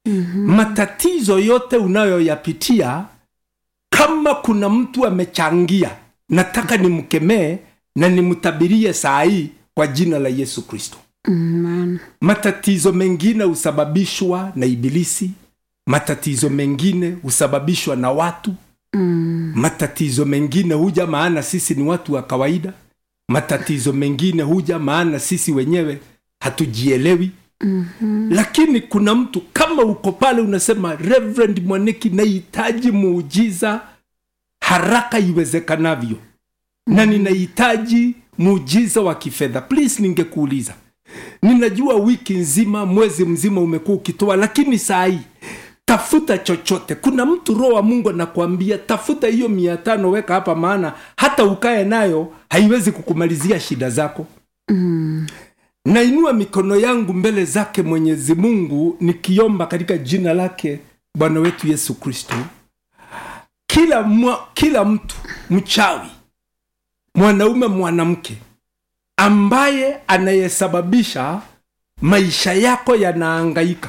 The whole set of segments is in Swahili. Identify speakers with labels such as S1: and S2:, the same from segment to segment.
S1: mm-hmm. matatizo yote unayoyapitia kama kuna mtu amechangia nataka nimkemee na nimtabirie saa hii kwa jina la yesu kristo
S2: Amen.
S1: matatizo mengine husababishwa na ibilisi matatizo mengine husababishwa na watu
S2: Mm.
S1: matatizo mengine huja maana sisi ni watu wa kawaida matatizo mengine huja maana sisi wenyewe hatujielewi
S2: Mhm.
S1: lakini kuna mtu kama uko pale unasema reverend mwaneki nahitaji muujiza haraka iwezekanavyo na ninahitaji muujiza wa kifedha please ningekuuliza ninajua wiki nzima mwezi mzima umekuwa ukitoa lakini saa hii tafuta chochote kuna mtu roho wa mungu anakuambia tafuta hiyo mia tano weka hapa maana hata ukae nayo haiwezi kukumalizia shida zako
S2: Mm.
S1: nainua mikono yangu mbele zake mwenyezi mungu nikiomba katika jina lake bwana wetu yesu kristo kila, mwa, kila mtu mchawi mwanaume mwanamke ambaye anayesababisha maisha yako yanaangaika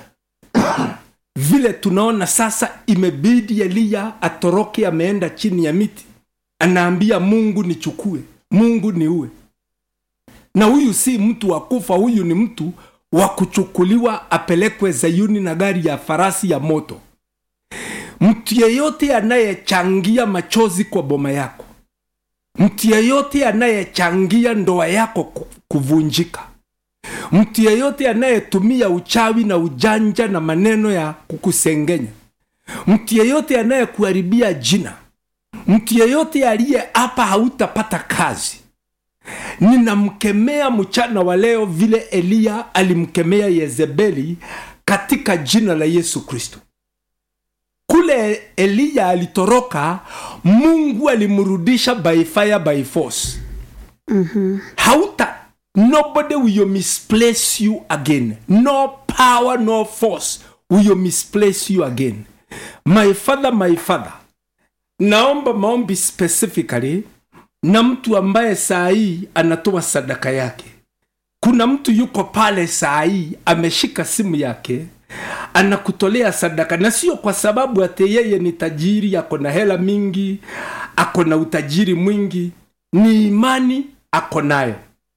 S1: vile tunaona sasa imebidi eliya atoroke ameenda chini ya miti anaambia mungu nichukue mungu niue na huyu si mtu wa kufa huyu ni mtu wa kuchukuliwa apelekwe zayuni na gari ya farasi ya moto mtu yeyote anayechangia machozi kwa boma yako mtu yeyote anayechangia ndoa yako ku- kuvunjika mtu yeyote anayetumia uchawi na ujanja na maneno ya kukusengenya mtu yeyote anayekuharibia jina mtu yeyote aliye hapa hautapata kazi ninamkemea mchana wa leo vile eliya alimkemea yezebeli katika jina la yesu kristo kule eliya alitoroka mungu alimrudisha by fire by force
S2: Mhm.
S1: hauta nobody will misplace you again no power no force will misplace you again my father my father naomba maombi specifically na mtu ambaye saa hii anatoa sadaka yake kuna mtu yuko pale saa hii ameshika simu yake anakutolea sadaka na sio kwa sababu ate yeye ni tajiri ako na hela mingi ako na utajiri mwingi ni imani ako nayo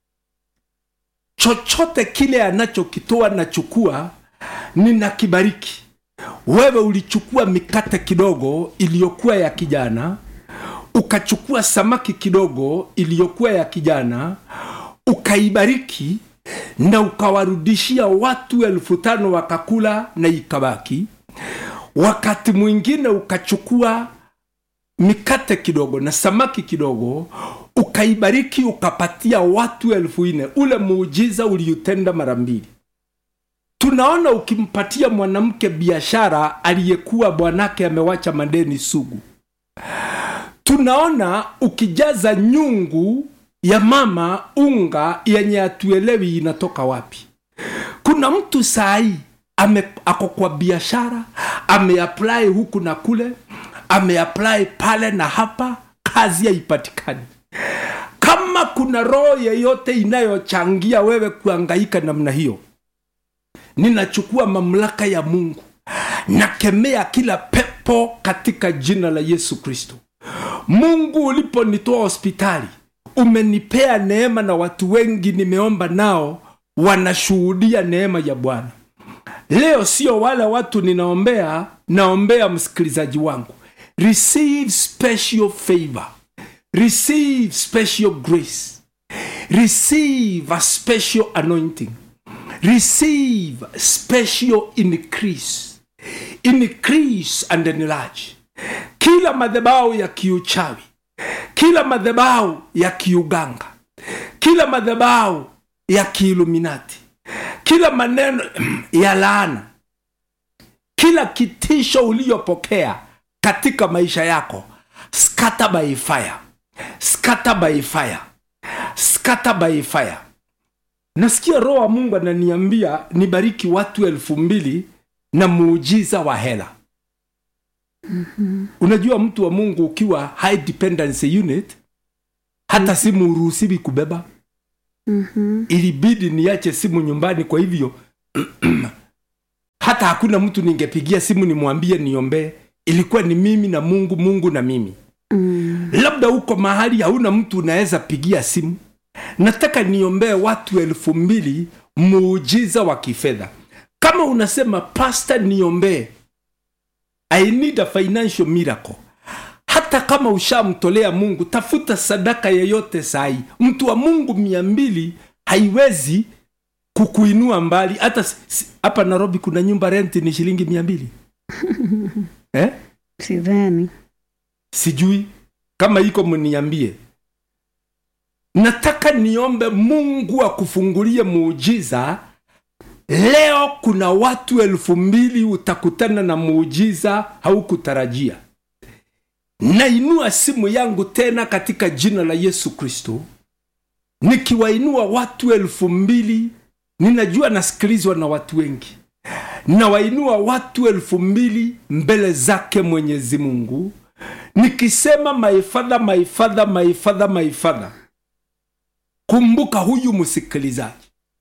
S1: chochote kile anachokitoa nachukua ninakibariki wewe ulichukua mikate kidogo iliyokuwa ya kijana ukachukua samaki kidogo iliyokuwa ya kijana ukaibariki na ukawarudishia watu elfu tano wakakula na ikabaki wakati mwingine ukachukua mikate kidogo na samaki kidogo ukaibariki ukapatia watu elfu nne ule muujiza uliutenda mara mbili tunaona ukimpatia mwanamke biashara aliyekuwa bwanake amewacha madeni sugu tunaona ukijaza nyungu ya mama unga yenye hatuelewi inatoka wapi kuna mtu sahii ame ako kwa biashara ameapply huku na kule ameapply pale na hapa kazi haipatikani kama kuna roho yeyote inayochangia wewe kuangaika namna hiyo ninachukua mamlaka ya mungu nakemea kila pepo katika jina la yesu kristo mungu uliponitoa hospitali umenipea neema na watu wengi nimeomba nao wanashuhudia neema ya bwana leo sio wale watu ninaombea naombea msikilizaji wangu receive special favor receive special grace receive a special anointing receive special increase increase and enlarge kila madhabahu ya kiuchawi kila madhabahu ya kiuganga kila madhabahu ya kiiluminati kila maneno ya laana kila kitisho uliyopokea katika maisha yako scatter by fire scatter by fire scatter by fire nasikia roho wa mungu ananiambia nibariki watu elfu mbili na muujiza wa hela mm-hmm. unajua mtu wa mungu ukiwa high dependency unit hata simu uruhusiwi kubeba
S2: Mhm.
S1: ilibidi niache simu nyumbani kwa hivyo hata hata hakuna mtu ningepigia simu nimwambie niombee ilikuwa ni mimi na mungu mungu na mimi
S2: Mm.
S1: labda uko mahali hauna mtu unaweza pigia simu nataka niombee watu elfu mbili muujiza wa kifedha kama unasema pasta niombee i need a financial miracle hata kama ushamtolea mungu tafuta sadaka yeyote sahi mtu wa mungu mia mbili haiwezi kukuinua mbali hata s- s- hapa nairobi kuna nyumba renti ni shilingi mia mbili eh?
S2: Sidhani.
S1: sijui kama iko mniambie nataka niombe mungu akufungulie muujiza leo kuna watu elfu mbili utakutana na muujiza haukutarajia nainua simu yangu tena katika jina la yesu kristo nikiwainua watu elfu mbili ninajua nasikilizwa na watu wengi nawainua watu elfu mbili mbele zake mwenyezi mungu nikisema maifadha maifadha maifadha maifadha kumbuka huyu msikilizaji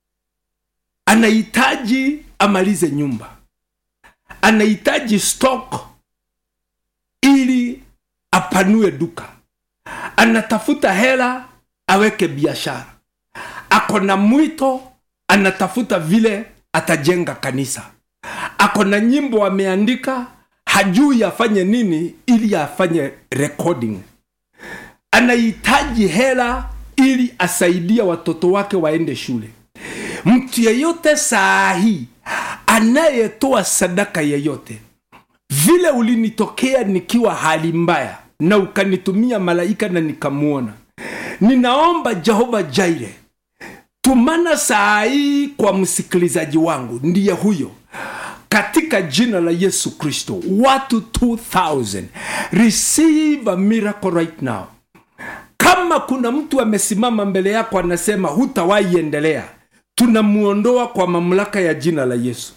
S1: anahitaji amalize nyumba anahitaji stock ili apanue duka anatafuta hela aweke biashara ako na mwito anatafuta vile atajenga kanisa ako na nyimbo ameandika hajui afanye nini ili afanye recording anahitaji hela ili asaidie watoto wake waende shule mtu yeyote saa hii anayetoa sadaka yeyote vile ulinitokea nikiwa hali mbaya na ukanitumia malaika na nikamwona ninaomba jehova jaire tumana saa hii kwa msikilizaji wangu ndiye huyo katika jina la yesu kristo watu 2000 receive a miracle right now kama kuna mtu amesimama mbele yako anasema hutawahi endelea tunamuondoa kwa mamlaka ya jina la yesu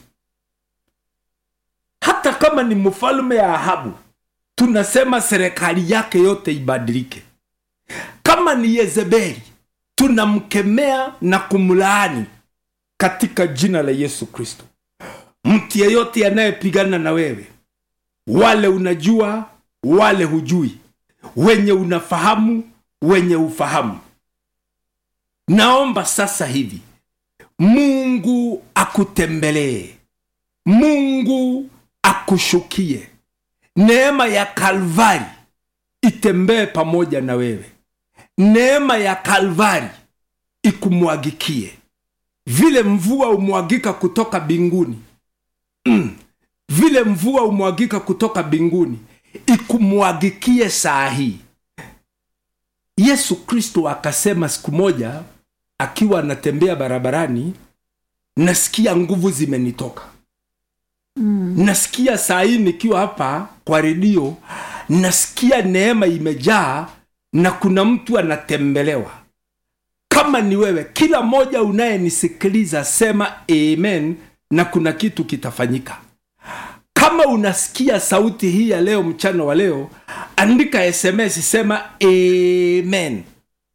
S1: hata kama ni mfalme ya ahabu tunasema serikali yake yote ibadilike kama ni yezebeli tunamkemea na kumlaani katika jina la yesu kristo mtu yeyote anayepigana na wewe wale unajua wale hujui wenye unafahamu wenye ufahamu naomba sasa hivi mungu akutembelee mungu akushukie neema ya kalvari itembee pamoja na wewe neema ya kalvari ikumwagikie vile mvua umwagika kutoka binguni mm. vile mvua umwagika kutoka binguni ikumwagikie saa hii yesu kristo akasema siku moja akiwa anatembea barabarani nasikia nguvu zimenitoka mm. nasikia saa hii nikiwa hapa kwa redio nasikia neema imejaa na kuna mtu anatembelewa kama ni wewe kila mmoja unayenisikiliza sema amen na kuna kitu kitafanyika kama unasikia sauti hii ya leo mchana wa leo andika sms sema amen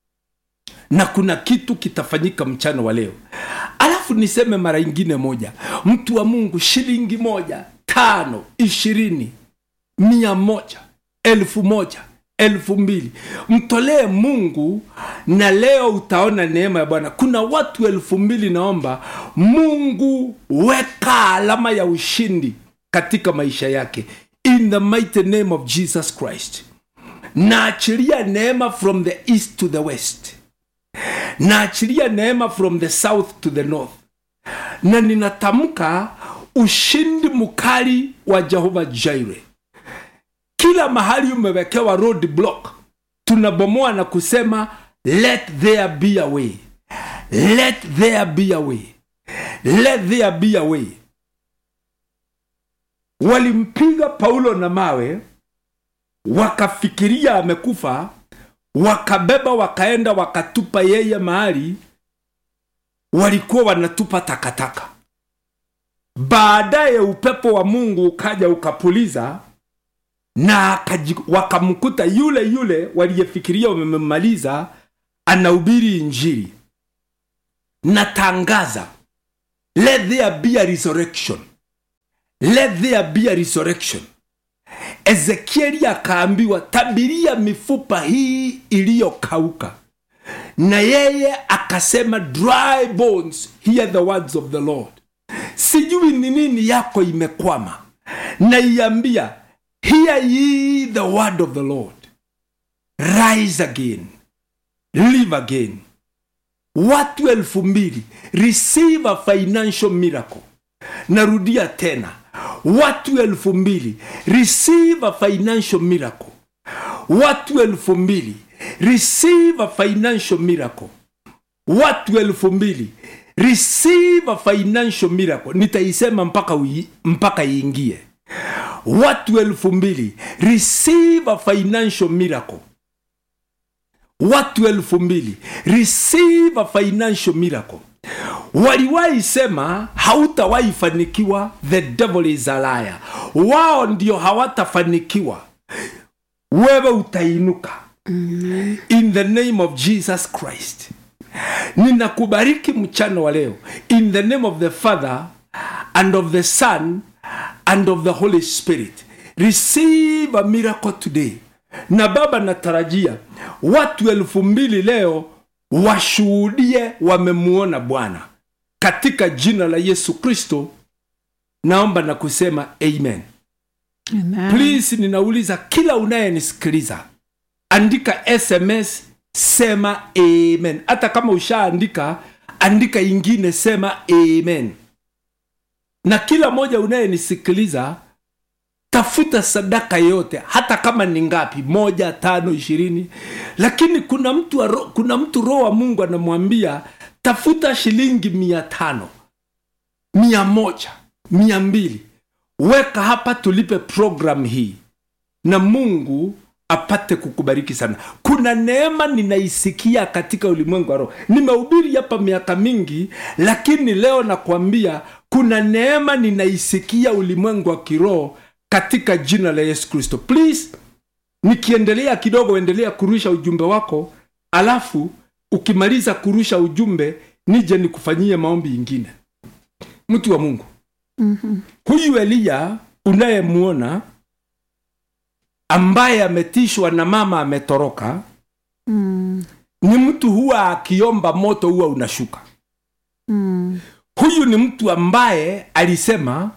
S1: na kuna kitu kitafanyika mchana wa leo alafu niseme mara ingine moja mtu wa mungu shilingi moja tano ishirini mia moja elfu moja elfu mbili mtolee mungu na leo utaona neema ya bwana kuna watu elfu mbili naomba mungu weka alama ya ushindi katika maisha yake in the mighty name of jesus christ naachilia neema from the east to the west naachilia neema from the south to the north na ninatamka ushindi mkali wa jehova jaire kila mahali umewekewa road block tunabomoa na kusema let there be a way let there be a way let there be a way walimpiga paulo na mawe wakafikiria amekufa wakabeba wakaenda wakatupa yeye mahali walikuwa wanatupa takataka baadaye upepo wa mungu ukaja ukapuliza na akaji, wakamkuta yule yule waliyefikiria wamemmaliza anahubiri injili natangaza let there be a resurrection let there be a resurrection ezekieli akaambiwa tabiria mifupa hii iliyokauka na yeye akasema dry bones hear the words of the lord sijui ni nini yako imekwama naiambia hear ye the word of the lord rise again live again watu elfu mbili receive a financial miracle narudia tena watu elfu mbili receive a financial miracle watu elfu mbili receive a financial miracle watu elfu mbili receive a financial miracle nitaisema mpaka, ui, mpaka iingie watu elfu mbili receive a financial miracle watu elfu mbili receive a financial miracle waliwahi sema hautawahi fanikiwa the devil is a liar wao ndio hawatafanikiwa wewe utainuka in the name of jesus christ ninakubariki mchana wa leo in the name of the father and of the son and of the holy spirit receive a miracle today na baba natarajia watu elfu mbili leo washuhudie wamemuona bwana katika jina la yesu kristo naomba na kusema amen
S2: Amen.
S1: please ninauliza kila unayenisikiliza andika sms sema amen hata kama ushaandika andika ingine sema amen na kila moja unayenisikiliza tafuta sadaka yote hata kama ni ngapi moja tano ishirini lakini kuna mtu, wa ro- kuna mtu roho wa mungu anamwambia tafuta shilingi mia tano mia moja mia mbili weka hapa tulipe program hii na mungu apate kukubariki sana kuna neema ninaisikia katika ulimwengu wa roho nimehubiri hapa miaka mingi lakini leo nakwambia kuna neema ninaisikia ulimwengu wa kiroho katika jina la yesu kristo please nikiendelea kidogo endelea kurusha ujumbe wako alafu ukimaliza kurusha ujumbe nije nikufanyie maombi ingine mtu wa mungu
S2: Mhm.
S1: huyu eliya unayemwona ambaye ametishwa na mama ametoroka
S2: Mm.
S1: ni mtu huwa akiomba moto huwa unashuka
S2: Mm.
S1: huyu ni mtu ambaye alisema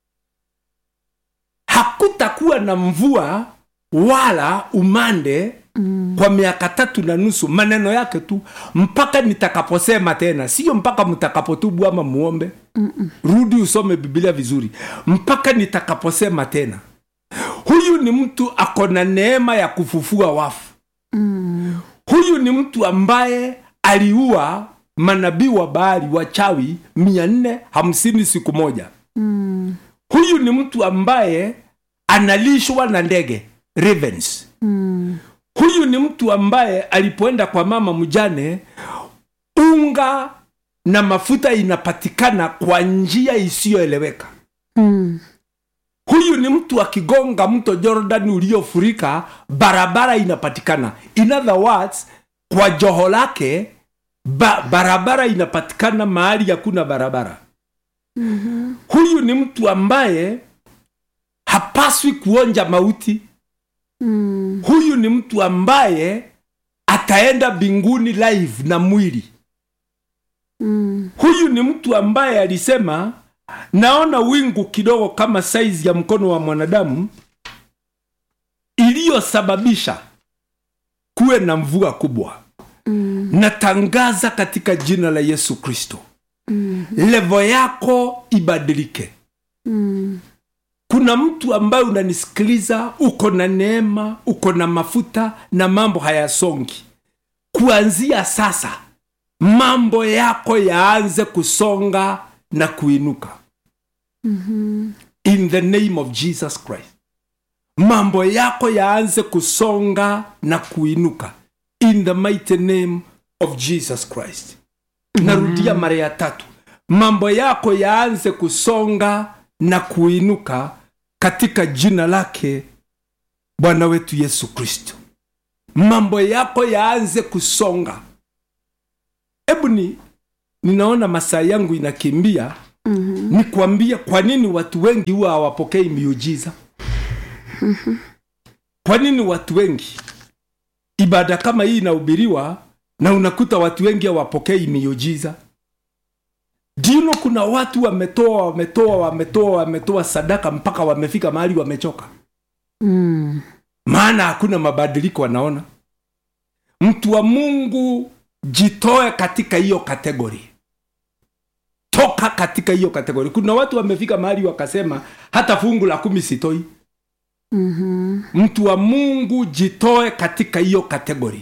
S1: hakutakuwa na mvua wala umande
S2: Mm.
S1: kwa miaka tatu na nusu maneno yake tu mpaka nitakaposema tena sio mpaka mtakapotubu ama muombe
S2: Mm-mm.
S1: rudi usome biblia vizuri mpaka nitakaposema tena huyu ni mtu ako na neema ya kufufua wafu
S2: Mm.
S1: huyu ni mtu ambaye aliua manabii wa bahari wachawi mia nne hamsini siku moja
S2: Mm.
S1: huyu ni mtu ambaye analishwa na ndege ravens
S2: Mm.
S1: huyu ni mtu ambaye alipoenda kwa mama mjane unga na mafuta inapatikana kwa njia isiyoeleweka
S2: Mm.
S1: huyu ni mtu akigonga mto jordan uliofurika barabara inapatikana in other words kwa joho lake ba, barabara inapatikana mahali hakuna barabara
S2: Mhm.
S1: huyu ni mtu ambaye hapaswi kuonja mauti
S2: Mm.
S1: huyu ni mtu ambaye ataenda mbinguni live na mwili
S2: Mm.
S1: huyu ni mtu ambaye alisema naona wingu kidogo kama saizi ya mkono wa mwanadamu iliyosababisha kuwe na mvua kubwa
S2: Mm.
S1: natangaza katika jina la yesu kristo
S2: Mm.
S1: levo yako ibadilike
S2: Mm.
S1: kuna mtu ambaye unanisikiliza uko na neema uko na mafuta na mambo hayasongi kuanzia sasa mambo yako yaanze kusonga na kuinuka
S2: Mhm.
S1: in the name of jesus christ mambo yako yaanze kusonga na kuinuka in the mighty name of jesus christ narudia mara ya tatu mambo yako yaanze kusonga na kuinuka katika jina lake bwana wetu yesu kristo mambo yako yaanze kusonga hebu ni ninaona masaa yangu inakimbia
S2: Mhm.
S1: nikwambie kwa nini watu wengi huwa hawapokei miujiza kwa nini watu wengi ibada kama hii inahubiriwa na unakuta watu wengi hawapokei miujiza dino kuna watu wametoa wametoa wametoa wametoa sadaka mpaka wamefika mahali wamechoka
S2: Mm.
S1: maana hakuna mabadiliko wanaona mtu wa mungu jitoe katika hiyo kategori toka katika hiyo kategori kuna watu wamefika mahali wakasema hata fungu la kumi sitoi
S2: Mhm.
S1: mtu wa mungu jitoe katika hiyo kategori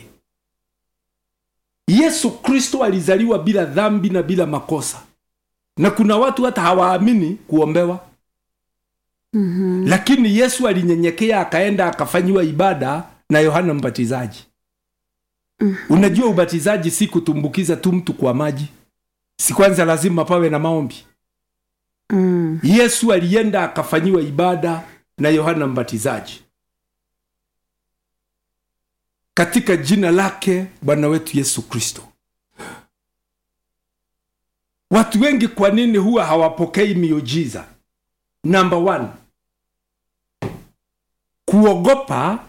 S1: yesu kristo alizaliwa bila dhambi na bila makosa na kuna watu hata hawaamini kuombewa
S2: Mhm.
S1: lakini yesu alinyenyekea akaenda akafanyiwa ibada na yohana mbatizaji unajua ubatizaji si kutumbukiza tu mtu kwa maji si kwanza lazima pawe na maombi
S2: Mm.
S1: yesu alienda akafanyiwa ibada na yohana mbatizaji katika jina lake bwana wetu yesu kristo watu wengi kwa nini huwa hawapokei miujiza namba one kuogopa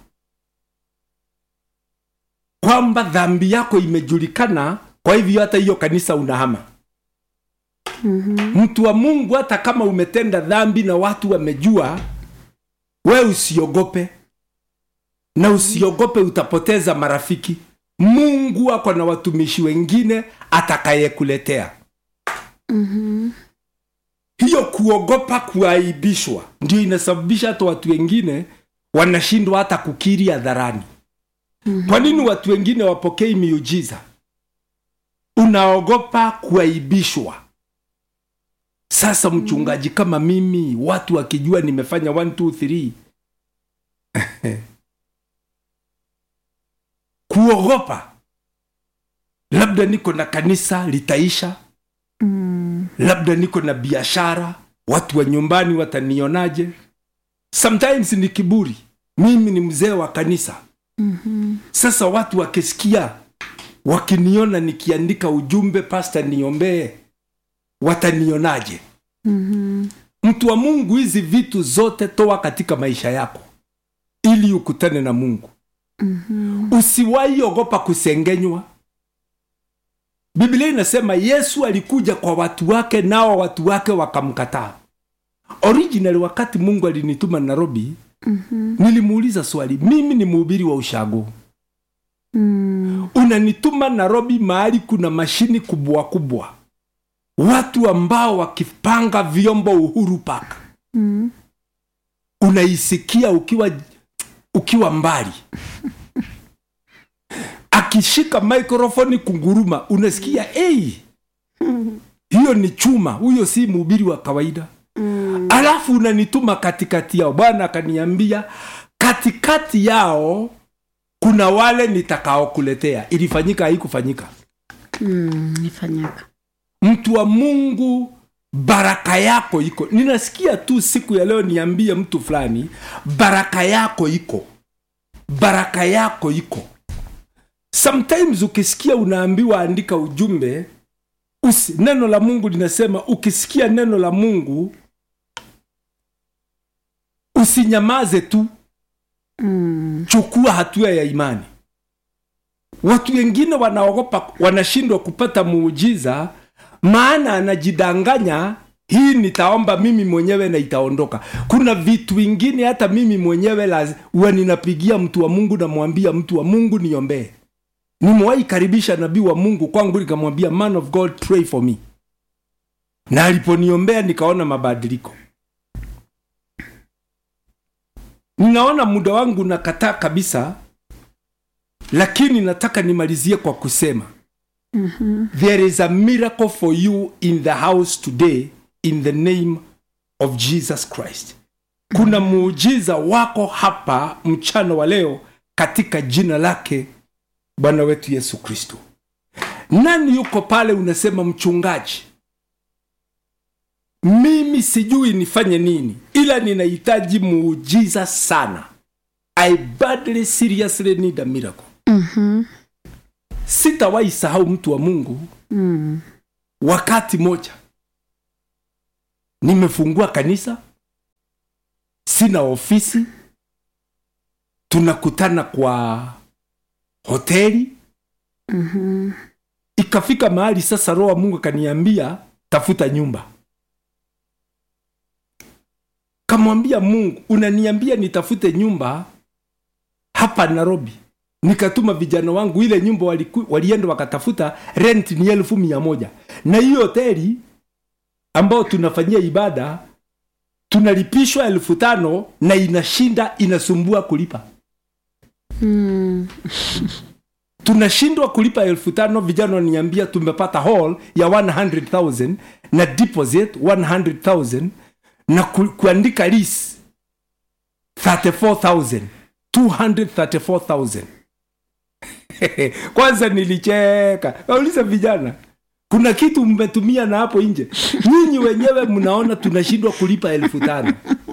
S1: kwamba dhambi yako imejulikana kwa hivyo hata hiyo kanisa unahama
S2: Mhm.
S1: mtu wa mungu hata kama umetenda dhambi na watu wamejua we usiogope na usiogope utapoteza marafiki mungu ako na watumishi wengine atakayekuletea
S2: Mhm.
S1: hiyo kuogopa kuaibishwa ndio inasababisha hata watu wengine wanashindwa hata kukiri hadharani kwa nini watu wengine wapokei miujiza unaogopa kuaibishwa sasa mchungaji kama mimi watu wakijua nimefanya 1 2 3 kuogopa labda niko na kanisa litaisha
S2: Mm.
S1: labda niko na biashara watu wa nyumbani watanionaje sometimes ni kiburi mimi ni mzee wa kanisa
S2: Mhm.
S1: sasa watu wakisikia wakiniona nikiandika ujumbe pasta niombee watanionaje
S2: Mhm.
S1: mtu wa mungu hizi vitu zote toa katika maisha yako ili ukutane na mungu
S2: Mhm.
S1: usiwahi ogopa kusengenywa biblia inasema yesu alikuja kwa watu wake nao watu wake wakamkataa original wakati mungu alinituma nairobi
S2: Mhm.
S1: nilimuuliza swali mimi ni mhubiri wa ushago
S2: Mm.
S1: unanituma nairobi mahali kuna mashini kubwa kubwa watu ambao wakipanga vyombo uhuru park
S2: Mm.
S1: unaisikia ukiwa ukiwa mbali akishika maikrofoni kunguruma unasikia hey, hiyo ni chuma huyo si mhubiri wa kawaida
S2: Mm.
S1: alafu unanituma katikati yao bwana akaniambia katikati yao kuna wale nitakaokuletea ilifanyika haikufanyika
S2: Mm. Nifanyaka.
S1: mtu wa mungu baraka yako iko ninasikia tu siku ya leo niambie mtu fulani baraka yako iko baraka yako iko sometimes ukisikia unaambiwa andika ujumbe usi, neno la mungu linasema ukisikia neno la mungu usinyamaze tu
S2: Mm.
S1: chukua hatua ya imani watu wengine wanaogopa wanashindwa kupata muujiza maana anajidanganya hii nitaomba mimi mwenyewe na itaondoka kuna vitu vingine hata mimi mwenyewe laz- huwa ninapigia mtu wa mungu namwambia mtu wa mungu niombee nimewahi karibisha nabii wa mungu kwangu nikamwambia man of god pray for me na aliponiombea nikaona mabadiliko ninaona muda wangu nakataa kabisa lakini nataka nimalizie kwa kusema
S2: Mhm.
S1: there is a miracle for you in the house today in the name of jesus christ kuna muujiza wako hapa mchana wa leo katika jina lake bwana wetu yesu kristo nani yuko pale unasema mchungaji mimi sijui nifanye nini ila ninahitaji muujiza sana i badly seriously need a miracle
S2: Mhm.
S1: sitawahi sahau mtu wa mungu
S2: Mm.
S1: wakati moja nimefungua kanisa sina ofisi tunakutana kwa hoteli
S2: Mhm.
S1: ikafika mahali sasa roho wa mungu akaniambia tafuta nyumba kamwambia mungu unaniambia nitafute nyumba hapa nairobi nikatuma vijana wangu ile nyumba waliku, walienda wakatafuta rent ni elfu mia moja na hiyo hoteli ambao tunafanyia ibada tunalipishwa elfu tano na inashinda inasumbua kulipa
S2: Mm.
S1: tunashindwa kulipa elfu tano vijana waniambia tumepata hall ya 100000 na deposit 100000 na ku, kuandika lease 34000 234000 kwanza nilicheka kauliza vijana kuna kitu mmetumia na hapo nje nyinyi wenyewe mnaona tunashindwa kulipa elfu tano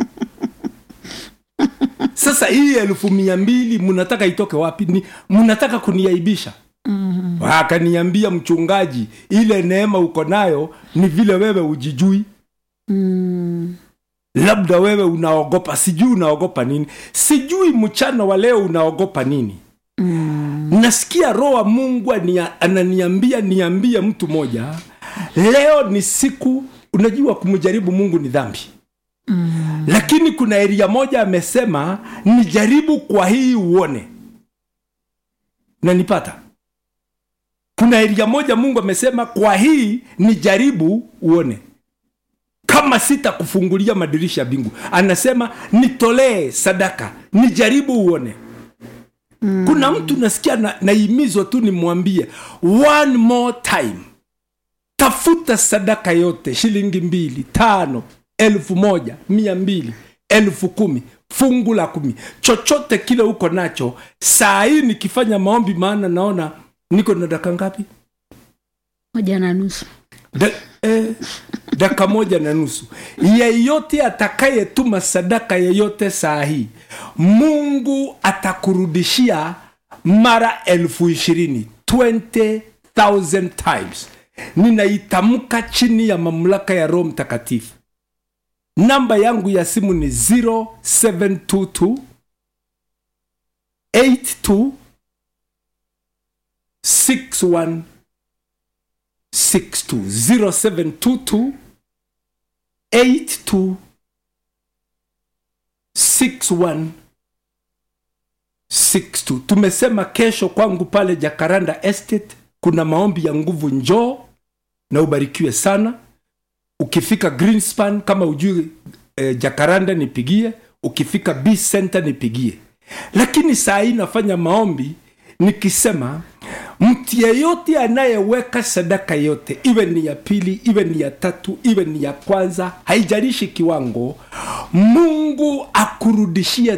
S1: sasa hii elfu mia mbili mnataka itoke wapi ni mnataka kuniaibisha mm-hmm. akaniambia mchungaji ile neema uko nayo ni vile wewe ujijui
S2: Mm.
S1: labda wewe unaogopa sijui unaogopa nini sijui mchana wa leo unaogopa nini
S2: Mm.
S1: nasikia roho wa mungu ania- ananiambia niambie mtu moja leo ni siku unajua kumjaribu mungu ni dhambi
S2: Mm.
S1: lakini kuna eria moja amesema nijaribu kwa hii uone nanipata kuna eria moja mungu amesema kwa hii nijaribu uone kama sitakufungulia madirisha ya mbingu anasema nitolee sadaka nijaribu uone mm. kuna mtu nasikia na, naimizwa tu nimwambie one more time tafuta sadaka yote shilingi mbili tano elfu moja mia mbili elfu kumi fungu la kumi chochote kile uko nacho saa hii nikifanya maombi maana naona niko na daka ngapi
S2: moja na nusu
S1: da, eh, daka moja na nusu yeyote atakayetuma sadaka yeyote saa hii mungu atakurudishia mara elfu ishirini 20000 times ninaitamka chini ya mamlaka ya roho mtakatifu namba yangu ya simu ni 0722 82 61 62 0722 82 61 62 tumesema kesho kwangu pale jakaranda estate kuna maombi ya nguvu njoo na ubarikiwe sana ukifika greenspan kama ujui eh, jakaranda nipigie ukifika b center nipigie lakini saa hii nafanya maombi nikisema mtu yeyote anayeweka sadaka yote iwe ni ya pili iwe ni ya tatu iwe ni ya kwanza haijalishi kiwango mungu akurudishie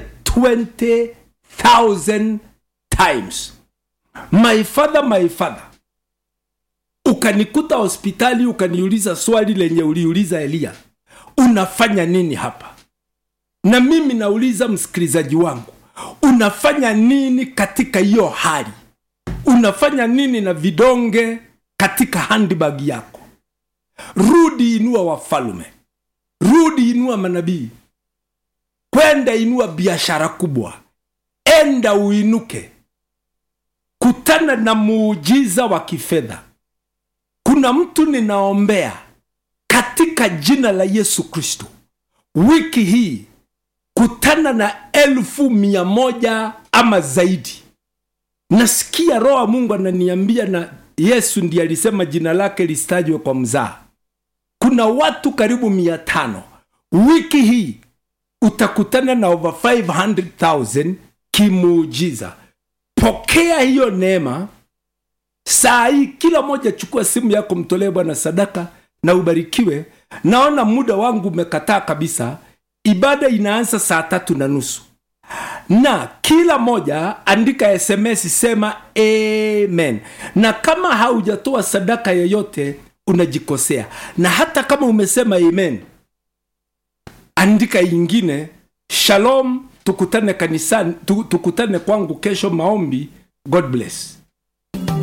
S1: 20000 times my father my father ukanikuta hospitali ukaniuliza swali lenye uliuliza eliya unafanya nini hapa na mimi nauliza msikilizaji wangu unafanya nini katika hiyo hali unafanya nini na vidonge katika handbag yako rudi inua wafalume rudi inua manabii kwenda inua biashara kubwa enda uinuke kutana na muujiza wa kifedha kuna mtu ninaombea katika jina la yesu kristo wiki hii kutana na elfu mia moja ama zaidi nasikia roho wa mungu ananiambia na yesu ndiye alisema jina lake listajwe kwa mzaa kuna watu karibu mia tano wiki hii utakutana na over 500000 kimuujiza pokea hiyo neema saa hii kila moja chukua simu yako mtolee bwana sadaka na ubarikiwe naona muda wangu umekataa kabisa ibada inaanza saa tatu na nusu na kila moja andika sms sema amen na kama haujatoa sadaka yoyote unajikosea na hata kama umesema amen andika ingine shalom tukutane kanisani tu- tukutane kwangu kesho maombi god bless